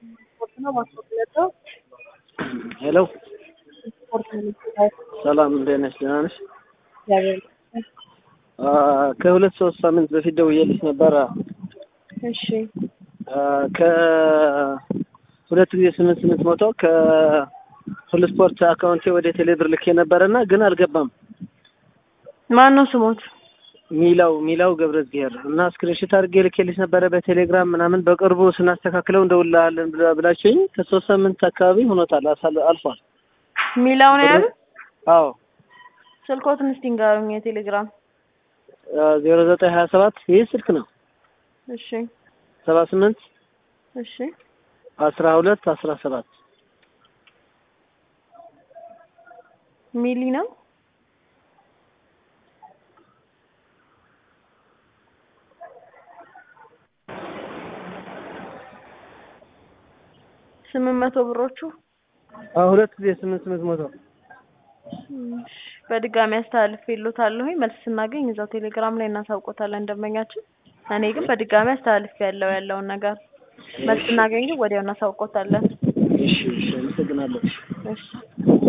ሄሎ ሰላም እንዴት ነሽ? ደህና ነሽ? ከሁለት ሶስት ሳምንት በፊት ደውዬልሽ ነበረ። እሺ ከሁለት ጊዜ ስምንት ስምንት መቶ ከሁሉ ስፖርት አካውንቴ ወደ ቴሌብር ልኬ ነበረና ግን አልገባም። ማን ነው ስሞት? ሚላው ሚላው ገብረ እግዚአብሔር እና ስክሪንሾት አድርጌ ልኬልሽ ነበረ በቴሌግራም ምናምን በቅርቡ ስናስተካክለው እንደውልሃለን ብላ- ብላችሁኝ ከሶስት ሳምንት አካባቢ ሆኖታል አሳል- አልፏል። ሚላው ነው ያሉት? አዎ ስልኮትን እስቲ ንገሩኝ። የቴሌግራም ዜሮ ዘጠኝ ሀያ ሰባት ይህ ስልክ ነው እሺ ሰባ ስምንት እሺ አስራ ሁለት አስራ ሰባት ሚሊ ነው። ስምንት መቶ ብሮቹ ሁለት ጊዜ ስምንት ስምንት መቶ እሺ፣ በድጋሚ አስተላልፌልዎታለሁ። መልስ ስናገኝ እዛው ቴሌግራም ላይ እናሳውቆታለን ደንበኛችን። እኔ ግን በድጋሚ አስተላልፌ ያለው ያለውን ነገር መልስ ስናገኝ ግን ወዲያው እናሳውቆታለን። እሺ እሺ አመሰግናለሁ እሺ